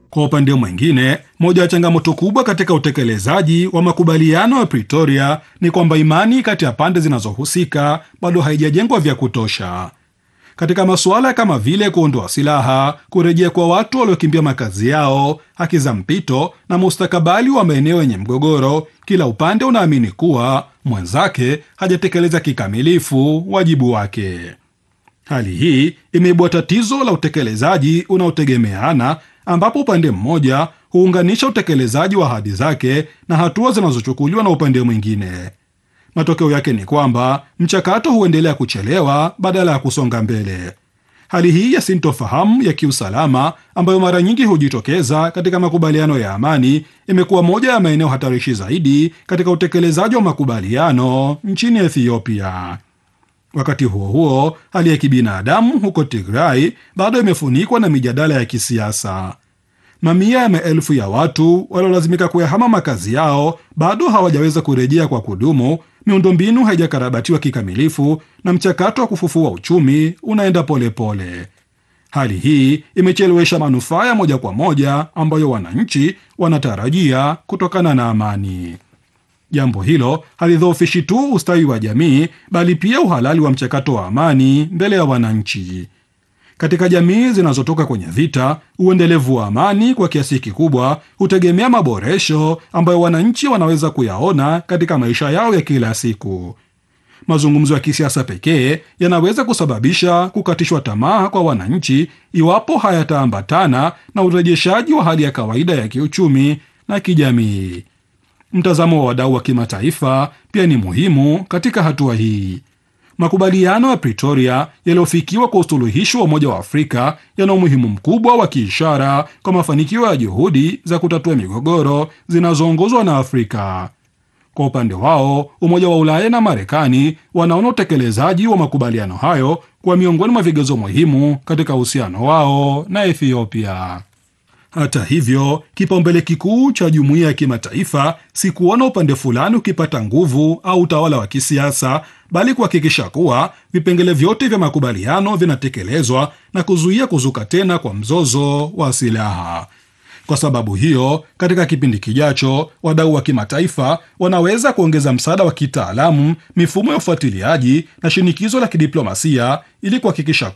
Kwa upande mwingine, moja ya changamoto kubwa katika utekelezaji wa makubaliano ya Pretoria ni kwamba imani kati ya pande zinazohusika bado haijajengwa vya kutosha. Katika masuala kama vile kuondoa silaha, kurejea kwa watu waliokimbia makazi yao, haki za mpito na mustakabali wa maeneo yenye mgogoro, kila upande unaamini kuwa mwenzake hajatekeleza kikamilifu wajibu wake. Hali hii imeibua tatizo la utekelezaji unaotegemeana, ambapo upande mmoja huunganisha utekelezaji wa ahadi zake na hatua zinazochukuliwa na upande mwingine. Matokeo yake ni kwamba mchakato huendelea kuchelewa badala ya kusonga mbele. Hali hii ya sintofahamu ya kiusalama ambayo mara nyingi hujitokeza katika makubaliano ya amani imekuwa moja ya maeneo hatarishi zaidi katika utekelezaji wa makubaliano nchini Ethiopia. Wakati huo huo, hali ya kibinadamu huko Tigray bado imefunikwa na mijadala ya kisiasa. Mamia ya maelfu ya watu waliolazimika kuyahama makazi yao bado hawajaweza kurejea kwa kudumu, miundombinu haijakarabatiwa kikamilifu, na mchakato wa kufufua uchumi unaenda polepole pole. Hali hii imechelewesha manufaa ya moja kwa moja ambayo wananchi wanatarajia kutokana na amani. Jambo hilo halidhoofishi tu ustawi wa jamii, bali pia uhalali wa mchakato wa amani mbele ya wananchi. Katika jamii zinazotoka kwenye vita, uendelevu wa amani kwa kiasi kikubwa hutegemea maboresho ambayo wananchi wanaweza kuyaona katika maisha yao ya kila siku. Mazungumzo ya kisiasa pekee yanaweza kusababisha kukatishwa tamaa kwa wananchi iwapo hayataambatana na urejeshaji wa hali ya kawaida ya kiuchumi na kijamii. Mtazamo wa wadau wa kimataifa pia ni muhimu katika hatua hii. Makubaliano ya Pretoria yaliyofikiwa kwa usuluhishi wa Umoja wa Afrika yana umuhimu mkubwa wa kiishara kwa mafanikio ya juhudi za kutatua migogoro zinazoongozwa na Afrika. Kwa upande wao, Umoja wa Ulaya na Marekani wanaona utekelezaji wa makubaliano hayo kuwa miongoni mwa vigezo muhimu katika uhusiano wao na Ethiopia. Hata hivyo, kipaumbele kikuu cha jumuiya ya kimataifa si kuona upande fulani ukipata nguvu au utawala wa kisiasa, bali kuhakikisha kuwa vipengele vyote vya makubaliano vinatekelezwa na kuzuia kuzuka tena kwa mzozo wa silaha. Kwa sababu hiyo, katika kipindi kijacho, wadau wa kimataifa wanaweza kuongeza msaada wa kitaalamu, mifumo ya ufuatiliaji na shinikizo la kidiplomasia ili kuhakikisha